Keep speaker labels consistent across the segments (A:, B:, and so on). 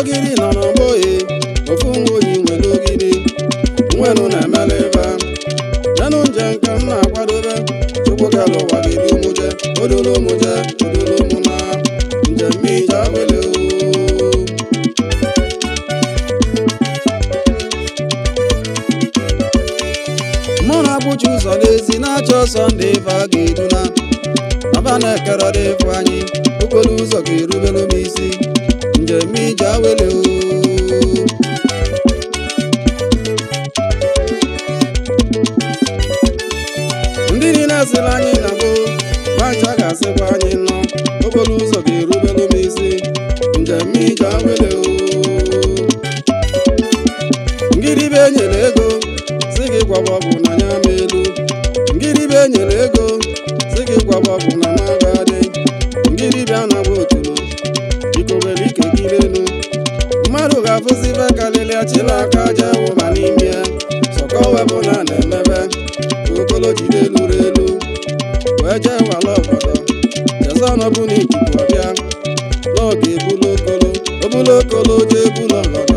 A: ogiri nọ n'ọgbọ e ofu nwa onye nwere ogiri nwenụ na-emele ebe yanụ nje nke m na-akwadobe chukwu gara ụwa gị dị ụmụje odolo ụmụje odolo ụmụ na njem ije awele o mụ na-agbụchi ụzọ n'ezi na-achọ ọsọ ndị ife a ga-eduna aba na-ekere dị ịfụ anyị okporo ụzọ ga-erubere m isi njem ije awele o ndị niile asịrị anyị na gboo macha ga-asịkwa anyị nọ okporo ụzọ ga-erubere m isi njem ije awele o ngịrịbe enyere ego si gị gwaba ọgwụ na ya ma elu ngịrịbe enyere ego si gị gwaba ọgwụ na ma gadị ngịrịbe anagba otulu ikobere ike gịrị elu mmadụ ga-afụzi ife karịrị achịla aka aja ụba n'ime ya sọkọ webụ na na-emebe ka okolo jide eluru elu wee jee wala obodo jeza ọnọbụ na ikuku ọbịa n'oge ebulu okolo obulu okolo jee bulu ọgọdọ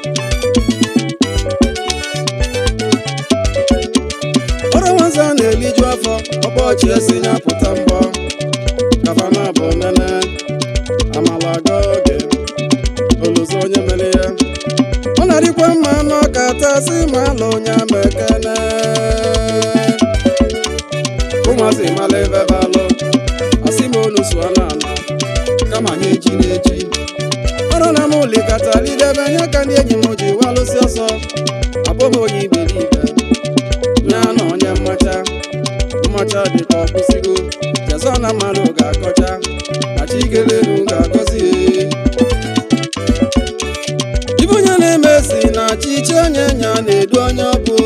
A: ọrụ nwazi a na-eliju afọ ọkpọchi esi ya pụta mbọ kafana bụ nene amala aga oge oluzo onye mere ya ọ na-adịkwa mma anụ ọka tasị ma ala onye ama ekene ụmụazị mala ebe balụ asị m onu sụọ na ala kama ha eji na-eji ọrụ na m likọta lidebe nye ka ndị enyi m ji walụsị ọsọ abụ m onye iberibe ya na onye mmacha mmacha dịka ọkwụsịgo jezọ na mmadụ ga-akọcha machi ikelelu ga-agọzi ya ibe onye na-eme si na chiche onye nya na-edu onye ọbụ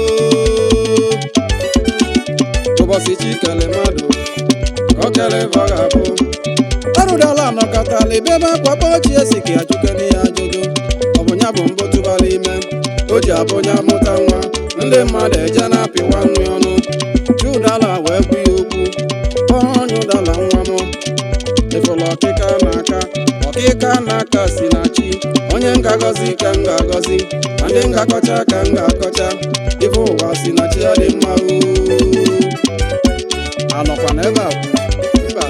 A: ụbọchị chi kele mmadụ ka o kele ife ọ ga-abụ arụdala nọkọtala ebe ebe akwakpọ chi esi ka ajụkene ya ajụjụ ọ bụ ya bụ mbụ tụbara ime o ji abụ onye amụta nwa ndị mmadụ eje na-apịwa nri ọnụ jụdala wee gwu ya okwu ọnyụdala nwa m ịfụla ọkịka n'aka ọkịka n'aka si na chi onye ngagọzi ka m ga-agọzi ma ndị ngakọcha ka m ga-akọcha ife ụwa si na chi ya dị mma o anọkwa n'ebe a mba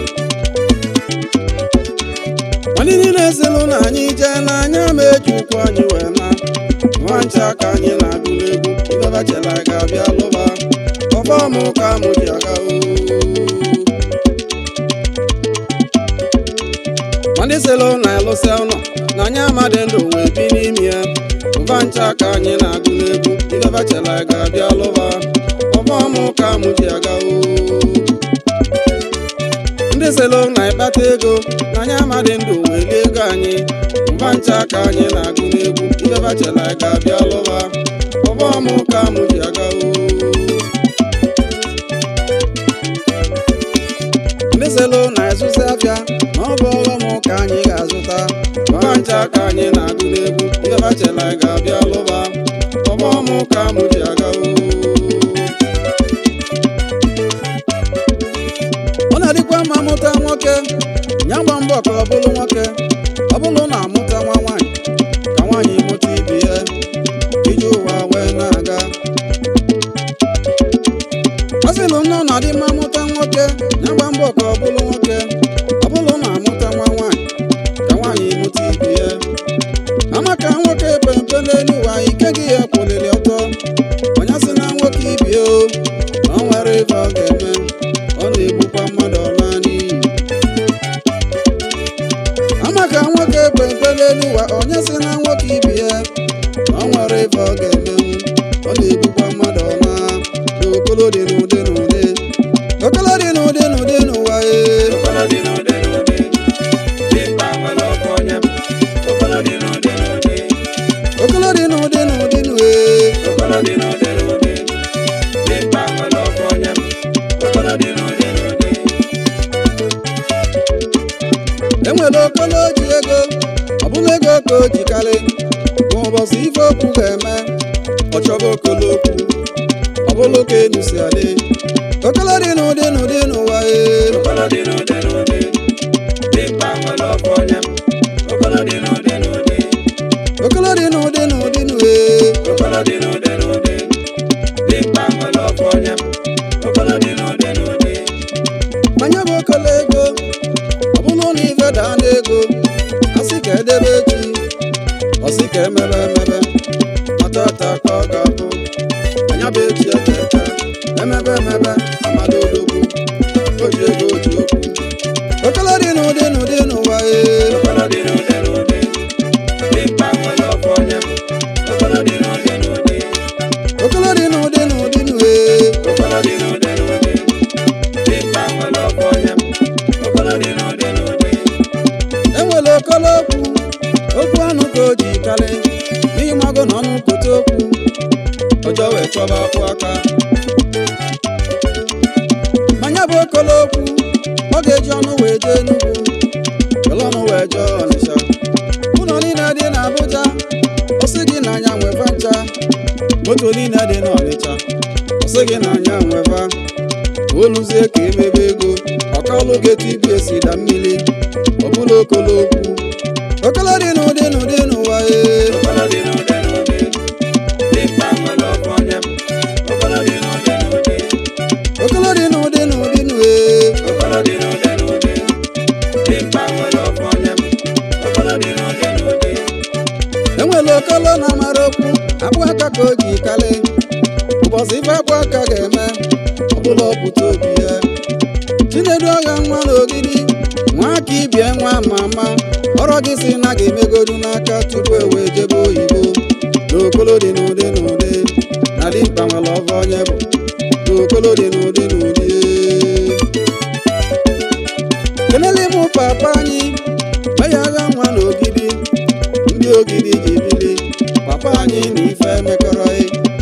A: ndị niile silụ na anyị jee n'anya ma eji ụkwụ anyị wee na nwa ncha ka anyị na-agụla egwu ibebachela ga-abịa lụba ọfọ mụ ka mụ ji aga o ma ndị silụ na elụsị ụlọ na anyị amadị ndụ wee bi n'ime ya ụba ncha ka anyị na-agụla egwu ibebachela ga-abịa lụba ọfọ mụ ka mụ ji aga o ndị selo na-ekpata ego na anyị amadị ndụ welie ego anyị mba ncha ka anyị na-agụ n'egwu ibebachela ga-abịa lụba ọbọmụ ka mụ ji aga o ndị selo na-ezụzi afịa ma ọ bụ ọghọm ka anyị ga-azụta mba ncha ka anyị na-agụ n'egwu ibebachela ga-abịa lụba ọbọmụ ka mụ ji aga o ọ na-adịkwa mma mụta nwoke ya gba mbọ ka ọ bụrụ nwoke ọ bụrụ na amụta nwa nwaanyị ka nwaanyị mụta ibi ya iji ụwa wee na-aga ọ sịlụ nnọọ na-adị mma mụta nwoke ya gba mbọ ka ọ bụrụ nwoke ọ bụrụ na amụta nwa nwaanyị ka nwaanyị mụta ibi ya amaka nwoke pempe n'elu ụwa ike gị ya kwụliri ọtọ onye sị na nwoke ibie o na ọ nwere ife ọ ga-eme ọ na-egbukwa mmadụ ọla n'iyi amaka nwoke pempe n'elu ụwa onye sị na nwoke ibi ya na ọ nwere ife ọ ga-emenwu ọ na-egbukwa mmadụ ọla n'okolo dị n'ụdị n'ụdị okolo dị n'ụdị n'ụdị n'ụwa ee
B: Okolo dị n'ụdị n'ụdị, dimkpa nwere ọkụ onye m. Okolo dị n'ụdị n'ụdị,
A: okolo dị n'ụdị n'ụdị n'ụwa
B: okolo dị n'ụdị n'ụdị, dimkpa nwere ọkụ onye m. Okolo dị n'ụdị n'ụdị,
A: enwere okpolo ji ego ọ bụla ego ka o jikarị ma ụbọchị ife okwu ga-eme ọ chọba okolo okwu ọ bụla ka enu si adị okolo dị n'ụdị n'ụdị n'ụwa ee
B: okolo dị n'ụdị n'ụdị, dimkpa nwere ọkụ onye m. Okolo dị n'ụdị n'ụdị,
A: jedebe echi ọsị ka emebe emebe matata ka ọ ga-abụ anya bụ echi etete emebe emebe amado odogwu o ji ego o ji okwu okolo dị n'ụdị n'ụdị n'ụwa ee
B: Okolo dị n'ụdị n'ụdị. Dimkpa nwere ọfọ onye m. Okolo dị n'ụdị n'ụdị.
A: okolo dị n'ụdị n'ụdị n'ụwa ee
B: Okolo dị n'ụdị n'ụdị. Dimkpa nwere ọfọ onye m. Okolo dị n'ụdị n'ụdị.
A: enwere okolo okwu okwu ọnụ ka o ji karị n'ịmago na ọnụ kote okwu ọjọọ wee chọba akwụ aka manya bụ okolo okwu ọ ga-eji ọnụ wee jee Enugu were ọnụ wee jee Ọnịsha ụlọ niile dị n'Abuja ọ sị gị na anya nweva ncha moto niile dị n'Ọnịcha ọ sị gị na anya nweva oluzie ka emebe ego ọkalụ ga-etibi esi da mmiri ọbụla okolo okwu okolo dị n'ụdị n'ụdị n'ụwa ee
B: Okolo dị n'ụdị n'ụdị. Dimkpa nwere ọfọ onye m. Okolo dị n'ụdị n'ụdị.
A: okolo dị n'ụdị n'ụdị n'ụwa ee
B: Okolo dị n'ụdị n'ụdị. Dimkpa nwere ọfọ onye m. Okolo dị n'ụdị n'ụdị.
A: enwere okolo na-amara okwu akpụ aka ka o ji kalị ụbọchị ife akpụ aka ga-eme ọbụla ọpụta obi ya chinedu ọgha nwa n'ogidi nwa aka ibie nwa ma ama ọrọ gị si na ga-emegodu n'aka tupu e wee jebe oyibo n'okolo dị n'ụdị n'ụdị na dimkpa nwere ọva onye bụ n'okolo dị n'ụdị n'ụdị kelele mụ papa anyị meya agha nwa n'ogidi ndị ogidi ji bili papa anyị na ife mekọrọghị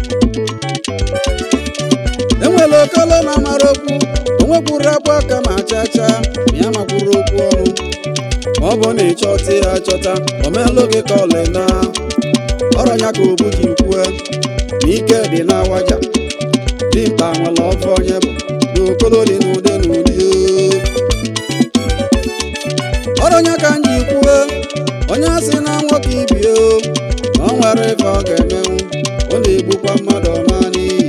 A: enwere okolo na-amara okwu onwekwuru akpụ aka ma chacha ma ya makwuru okwu ọrụ ma ọ bụ na ịchọta ya achọta omelụ gị ka ọlị na ọrọnya ka obu ji kwue na ike dị n'awaja dimkpa nwere ọfọ onye bụ n'okolo dị n'ụdị n'ụdị oo. ọrọnya ka m ji kwuo onye asị na nwoke ibie o na ọ nwere ife ọ ga-emenwu ọ na-egbukwa mmadụ ọma n'iyi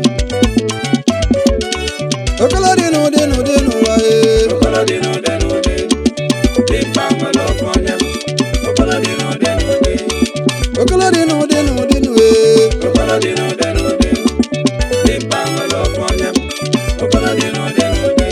A: okolo dị n'ụdị n'ụdị n'ụwa ee
B: Okolo dị n'ụdị n'ụdị. Dimkpa nwere ọfọ onye m. Okolo dị n'ụdị n'ụdị.
A: okolo dị n'ụdị n'ụdị n'ụwa ee
B: Okolo dị n'ụdị n'ụdị. Dimkpa nwere ọfọ onye m. Okolo dị n'ụdị n'ụdị.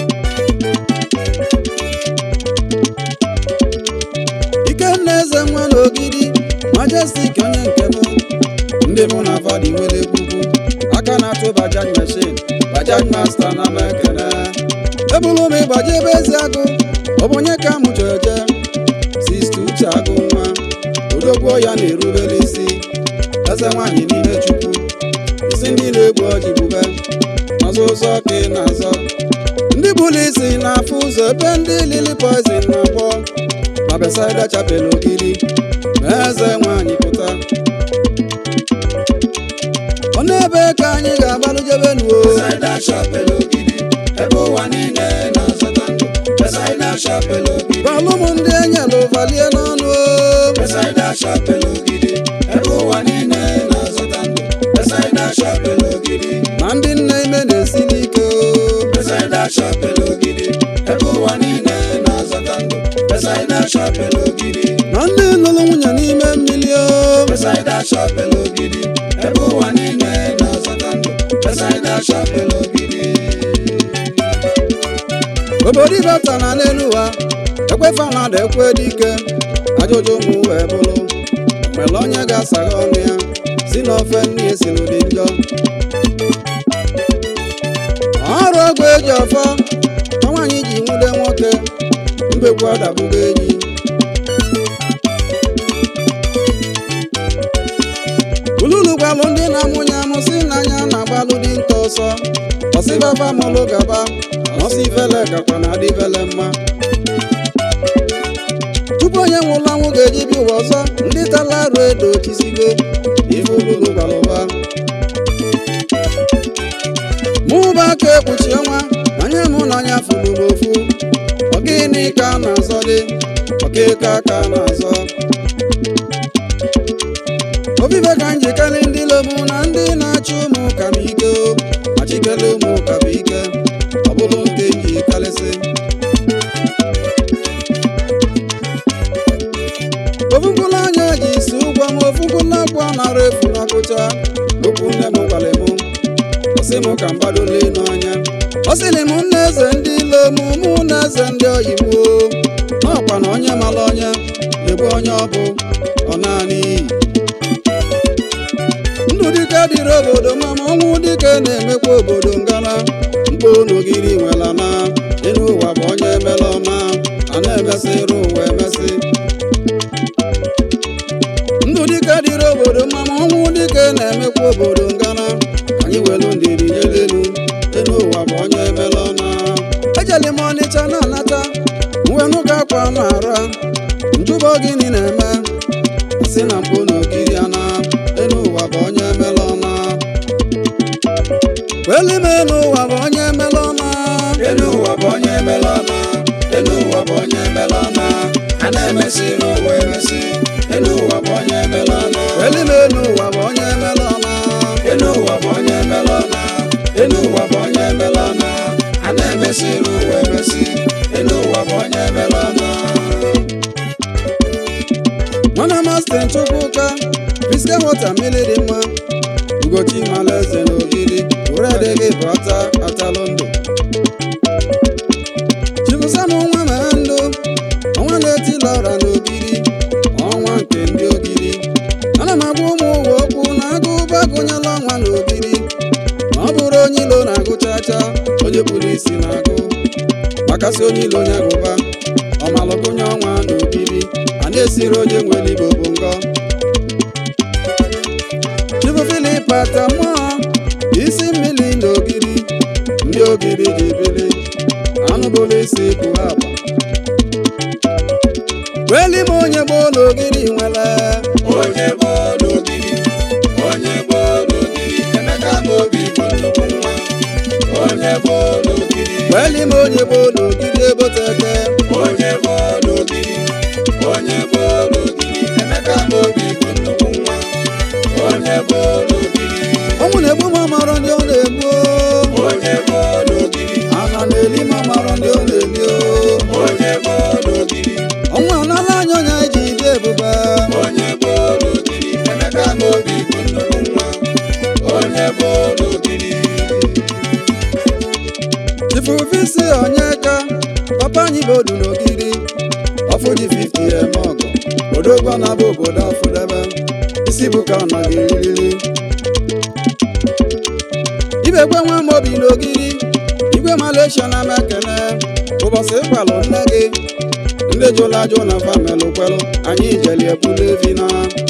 A: ikenna eze nwa n'ogidi majestik onye nke m ndị mụ na fadi nwere ekwukwu aka na-atụ bajaj meshin bajaj masta na m ekene ebulu m ịgbaji ebe ezi agụ ọ bụ onye ka m jeje sista uche agụ nwa odogwu ya na-erubere isi eze nwaanyị niile chukwu isi ndị na-egbu ọjị bube ọzọ ụzọ ka ị na-azọ ndị bụlụ isi na-afụ ụzọ ebe ndị lili poizin na-akpọ ma besaida chapel ogiri ma eze nwaanyị pụta ọ na-ebe ka anyị ga-agbalụjebe nuo
B: Besaida chapel ogidi. Ebe ụwa niile na-azọta ndụ. Besaida chapel ogidi.
A: gbalụ m ndị enyelụ valie n'ọnụ o.
B: Besaida chapel ogidi. Ebe ụwa niile na-azọta ndụ. Besaida chapel ogidi.
A: ma ndị nne ime na-esi n'ike o.
B: Besaida chapel ogidi. Ebe ụwa niile na-azọta ndụ. Besaida chapel ogidi.
A: na ndị lụrụ nwunye n'ime mmiri o.
B: Besaida chapel ogidi. Ebe ụwa niile na-azọta ndụ. Besaida chapel ogidi.
A: obodo ibata na n'elu ụwa ekwefa na ada ekwe dike ajụjụ ụmụ wee bụrụ mere onye ga-asagha ọnụ ya si n'ofe nne esiri dị njọ ọrụ ọgwụ eji ọfọ ka nwaanyị ji nwude nwoke mbekwu adabụgo enyi ululu gbalụ ndị na-amụnye amụ si n'anya na-agbalụ dị nta ọsọ ọsịbaba mụlụ gaba ọsọ ifele gakwa na adịbele mma tupu onye nwụrụ anwụ ga-eji bi ụwa ọzọ ndị tala arụ edo chisigo ife ululu gbalụba mụba aka ekpuchi ọnwa anya mụ na anya fụrụ m ofu ọgịnị ka a na-azọ dị ọkịka ka a na-azọ obibe ka m jikere ndị lomu na ndị na-achị ụmụ ụka m ike o achikele ụmụ ụka bụ ike ọ bụrụ nke m ji karịsị ọsị m ka mgbadole n'ọnya ọ sịrị m nna eze ndị ilo m mụ na eze ndị oyibo n'ọkwa na onye mara onye egbu onye ọ bụ ọ naanị iyi ndụ dike dịrị obodo ma ma ọnwụ dike na-emekwa obodo ngara mkpo n'ogiri nwela na ịnụ ụwa bụ onye emela ọma a na-emesịrị ụwa emesị ndụ dike dịrị obodo ma ma ọnwụ dike na-emekwa obodo ngara anyị welu ndidi nyelelu ịnụ ụwa bụ onye emela ọma ejeli m ọnịcha na-anata nwenu ka akwa na-ara njụbọ gịnị na-eme si na mkpo n'ogiri ana elu ụwa bụ onye emela ọma weli m elu ụwa bụ onye emela ọma
B: elu ụwa bụ onye emela ọma elu ụwa bụ onye emela ọma a na-emesịrị ụwa emesị elu ụwa bụ onye emela ọma
A: weli m elu ụwa bụ onye emela ọma
B: elu ụwa bụ onye emela ọma elu ụwa bụ onye emela ọma a na-emesịrị ụwa emesị elu ụwa bụ onye emela ọma
A: mana mastin chukwuka biske wọta mmiri dị mma ugochi malaeze na ogidi uredịghị bụ ata atalụ ndụ chibụsam nwa mere ndụ ọnwa na-etila ọra na ogidi ọnwa nke ndị ogidi ana m agwa ụmụ ụwa okwu na agụ ụba gụnyela ọnwa na ogidi ma ọ bụrụ onye ilo na-agụ chacha onye kpuru isi na-agụ makasị onye ilo onye agụba ọmalụgụnye ọnwa na ogidi a na-esiri onye nwere igbo bụ ngọ chibu filip ata mmụọ isi mmiri na ogiri ndị ogiri ji bili anụ bụrụ isi bụ akpa weli m onye gboo na ogiri nwere
B: onye bụ n'ogiri onye bụ n'ogiri emeka ma obi bụ nnukwu nwa onye bụ n'ogiri
A: weli m onye gboo na ogiri ebotete
B: onye bụ n'ogiri onye bụ n'ogiri emeka ma obi bụ nnukwu nwa onye bụ n'ogiri
A: ọnwụ na-egbu m ọmọrọ ndị ọ na-egbu
B: onye bụ n'ogiri
A: ana na-eli m ọmọrọ ndị ọ na-eli o.
B: onye bụ n'ogiri
A: ọnwụ anala anya onye ji dị ebube
B: onye bụ n'ogiri emeka ma obi bụ nnukwu nwa onye bụ n'ogiri
A: ifufisi onyeka papa anyị bụ odu n'ogiri ọfụji 50 eme ọgụ odogwa na bụ obodo afụdebe isi bụ ka ọ naghị eriri ibekwe nwa m obi n'ogiri igwe malaysia na mekene ụbọchị ịkwalụ nne gị ndị jụrụ ajụ na famelụ kwelụ anyị jeli ebulu evi na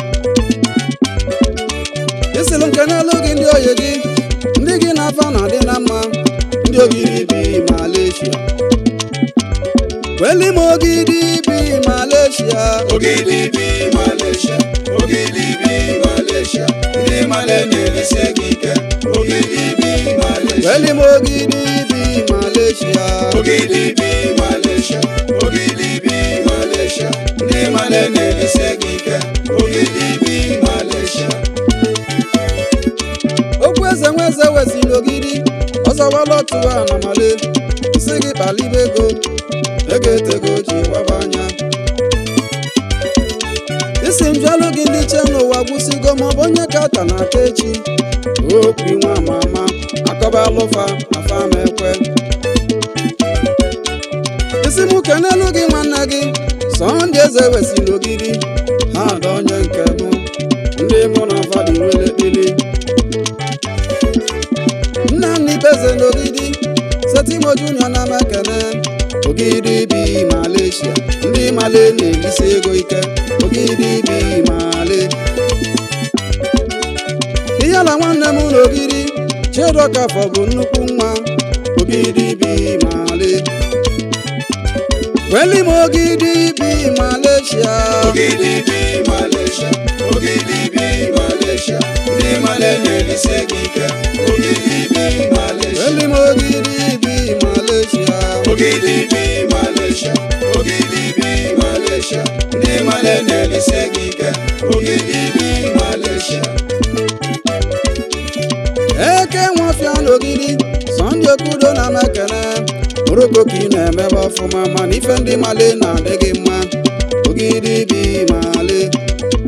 A: isilụ nke n'elu gị ndị oyi gị ndị gị na afa na-adị na mma ndị ogiri bi malaysia weli m ogidi bi malaysia
B: ogidi bi malaysia ogidi bi malaysia ndị male na-eresi gị ike ogidi bi malaysia
A: weli m ogidi bi malaysia
B: ogidi bi malaysia ogidi bi malaysia ndị male na-eresi gị ike ogidi bi malaysia
A: okwu eze nweze wesịrị ogidi ọzọwala otu a na male si gị kpalibe ego ego etego ji gbaba anya isi njụalụ gị ndị che n'ụwa gwụsigo maọbụ onye ka ata na aka echi okwu nwa ama ama akọba alụfa na fama ekwe isi mụ kenelu gị nwanne gị sọndị eze wesịrị ogidi ha ada onye nke mụ ndị mụ na fadị nwere ekpili nna m n'ibeze n'ogidi setimo junior na mekene ogidi bi malaysia ndị male na-elisi ego ike ogidi bi male iyala nwanne m n'ogidi chiedokafọ bụ nnukwu nwa ogidi bi male weli m ogidi bi malaysia
B: ogidi bi malaysia ogidi bi malaysia ndị male na-eresi gị ike ogidi bi malaysia
A: weli m ogidi bi malaysia
B: ogidi bi malaysia ogidi bi malaysia ndị male na-eresi gị ike ogidi bi malaysia
A: eke nwafịa n'ogidi sọndị okudo na mekene moroko ka ị na-emebe ọfụma mana ife ndị male na-adị gị mma ogidi bi male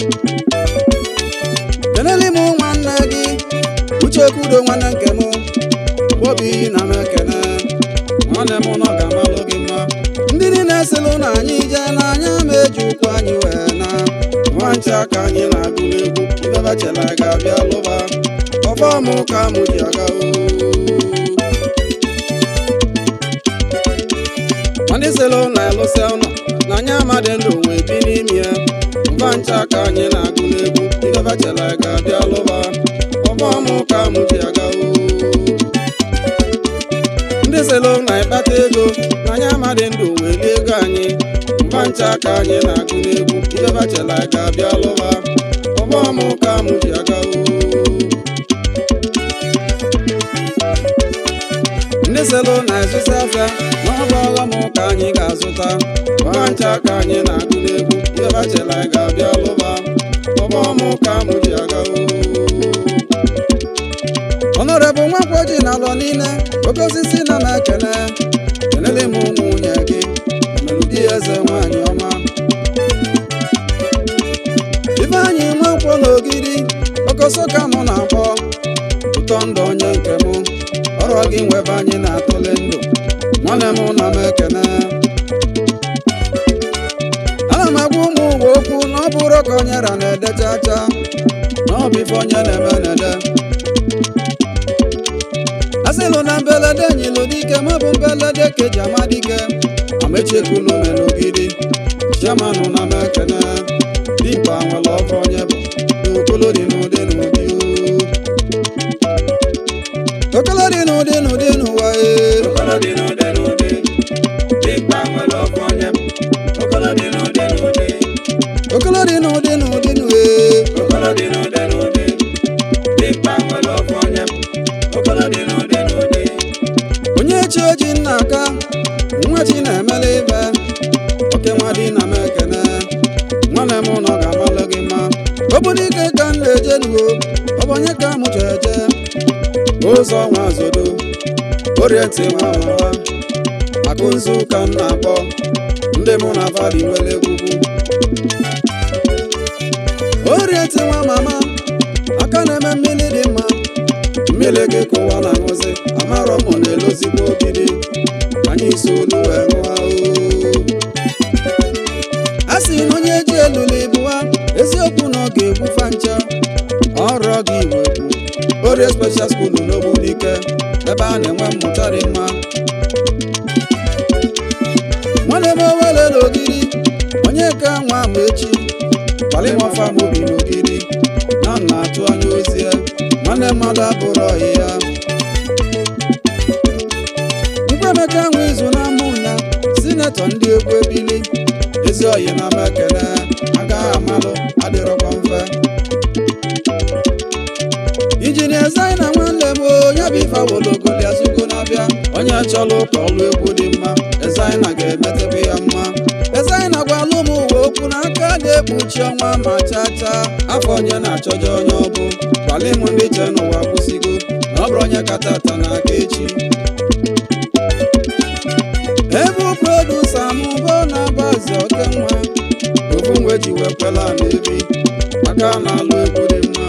A: kenele m nwanne gị uche okudo nwanne nke m obi na m ekene nwanne m nọ ga-amalụ gị mma ndị niile silụ na anyị jee n'anya ma eji ụkwụ anyị wee na nwa ncha ka anyị na-agụ n'egwu ibebachela ga-abịa lụba ọfọm ka mụ ji aga oo ndị sịlụ na-elụsị ụlọ na anyị amadị ndụ wee bi n'ime ya mba ncha ka anyị na-agụ n'egwu ibebachela ga-abịa lụba ọfọm ka mụ ji aga oo ndị sịlụ na-ekpata ego na anyị amadị ndụ wee lie ego anyị mba ncha ka anyị na-agụ n'egwu ibebachela ga-abịa lụba ọfọm ka mụ ji aga oo ndị selụ na-ezụta afịa na ọ bụ ọghọm ka anyị ga-azụta ọha ncha ka anyị na-agụ n'egwu ihe bachela ga-abịa lụba ọghọm ka mụ ji aga ọnọrebụ nwakwọ ji na alọ niile oke osisi na m ekene kenele m nwunye gị omelụdi eze nwanyị ọma ifeanyị nwakwọ na ogidi okoso ka mụ na-akpọ ụtọ ndụ onye nke mụ ọrụ gị nwebe anyị na-atụle ndụ nwanne m na m ekene ana m agwa ụmụ ụwa okwu na ọ bụrụ ka onye ra na-ede chacha na ọ bụ ife onye na-eme na-ede asịlụ na mbelede nyilụ dike ma bụ mbelede keji ama dike amechekulu melogidi chiamanụ na m ekene dimkpa nwere ọfọ onye bụ n'okolo dị n'ụdị n'ụdị oo okolo dị n'ụdị n'ụdị n'ụwa ee
B: Okolo dị n'ụdị n'ụdị, dimkpa nwere ọfọ onye bụ. Okolo dị n'ụdị n'ụdị,
A: okolo dị n'ụdị n'ụdị n'ụwa ee
B: okolo dị n'ụdị n'ụdị, dimkpa nwere ọfọ onye bụ. Okolo dị n'ụdị n'ụdị,
A: onye chi oji nna aka nwa chi na-emele ibe oke nwa dị na m ekene nwanne m nọ ga-amalụ gị mma obodo ike ka m na-eje nuo ọ bụ onye ka mụ jeje ụzọ nwa zodo orienti nwa mama akụ nzu ka m na-akpọ ndị mụ na vali nwere egwugwu orienti nwa mama aka na-eme mmiri dị mma mmiri gị kụwa na ṅụzi amarọ m na-elozigbo ogidi anyị so olu wee ṅụa oo a sị na onye ji eluli bụwa eziokwu na ọ ga-egbufa ncha ọrụ gị iwe bụ orie special school n'ogbunike ebe a na-enwe mmụta dị mma nwanne m owele n'ogidi onye ka nwa ma echi kpalimọfa m obi n'ogidi na m na-atụ anya ozi ya nwanne mmadụ abụrụ ọyị ya nkwemeka nwe izu na mbụ ya sinetọ ndị egwu ebili ezi ọyị na m ekele agaghị amalụ adịrọkwa mfe injinia zaina nwanne m onye bụ ife awologoli azụgo na-abịa onye chọrọ ụka ọlụ egwu dị mma ezaina ga-emetebe ya mma ezaina gwalụ m uwe okwu n'aka na-ekpuchi ọnwa ma chacha afọ onye na-achọje onye ọbụ gwali m ndị che n'ụwa gwụsigo na ọ bụrụ onye kata ata na aka echi ebu produsa m bụ na bazi oke nwa ofu mgbe ji wekwela na ebi aka na-alụ egwu dị mma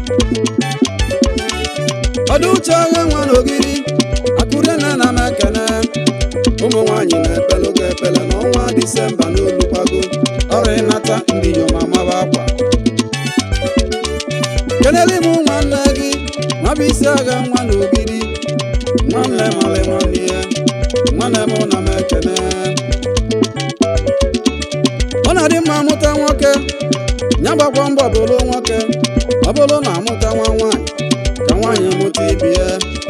A: ọdụ uche agha nwa n'ogiri akụrie na na m ekene ụmụ nwaanyị na-epelu ga epele n'ọnwa disemba n'olukwago ọrụ ịnata ndị inyom amaba akwa kenele m nwanne gị nwabụ isi agha nwa n'ogiri nwanne mali nwanne ya nwanne m na m ekene ọ na-adị mma mụta nwoke ya gbakwa mbọ bụrụ nwoke ọ bụrụ na amụta nwa nwaanyị ka nwaanyị mụta ibi ya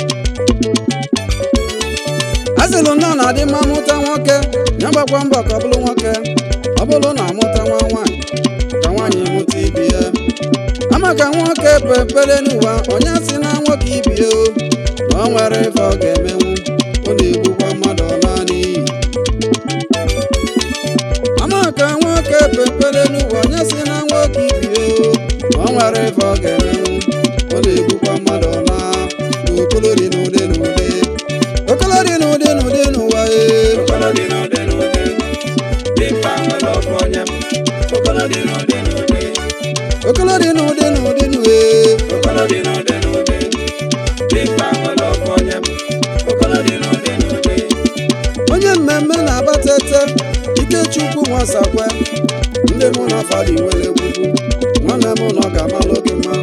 A: a sịlụ na ọ na-adị mma mụta nwoke ya gbakwa mbọ ka ọ bụrụ nwoke ọ bụrụ na amụta nwa nwaanyị ka nwaanyị mụta ibi ya ama ka nwoke pepere n'ụwa onye si na nwoke ibie o na ọ nwere ife ọ ga-emenwu ọ na-egbukwa mmadụ ọ laa n'iyi ama ka nwoke pepere n'ụwa onye si na nwoke ibie o na ọ nwere ife ọ ga-emenwu ọ na-egbukwa mmadụ ọ laa n'okolo dị n'ụdị n'ụdị okolo dị n'ụdị n'ụdị n'ụwa ee
B: okolo dị n'ụdị n'ụdị, dimkpa nwere ọfọ onye bụ. Okolo dị n'ụdị n'ụdị,
A: okolo dị n'ụdị n'ụdị n'ụwa ee
B: okolo dị n'ụdị n'ụdị, dimkpa nwere ọfọ onye bụ.
A: asakwe ndị mụ na fada nwere egbugbu nwanne m na ọ ga-amalụ gị mma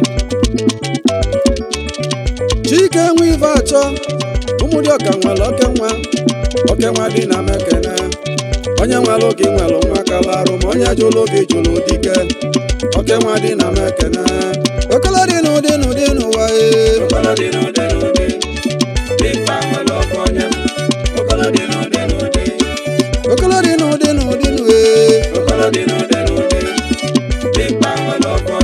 A: chike nwe ife achọ ụmụdị ọka nwere oke nwa oke nwa dị na mekene onye nwere oge nwere nwa kala arụ ma onye jụrụ oge jụrụ dike oke nwa dị na mekene okele dị n'ụdị n'ụdị n'ụwa ee
B: Okolo dị n'ụdị n'ụdị, dimkpa nwere ọkụ onye m. Okolo dị n'ụdị n'ụdị,
A: okele dị n'ụdị n'ụdị n'ụwa ee
B: okolo dị n'ụdị n'ụdị, dimkpa nwere ọkụ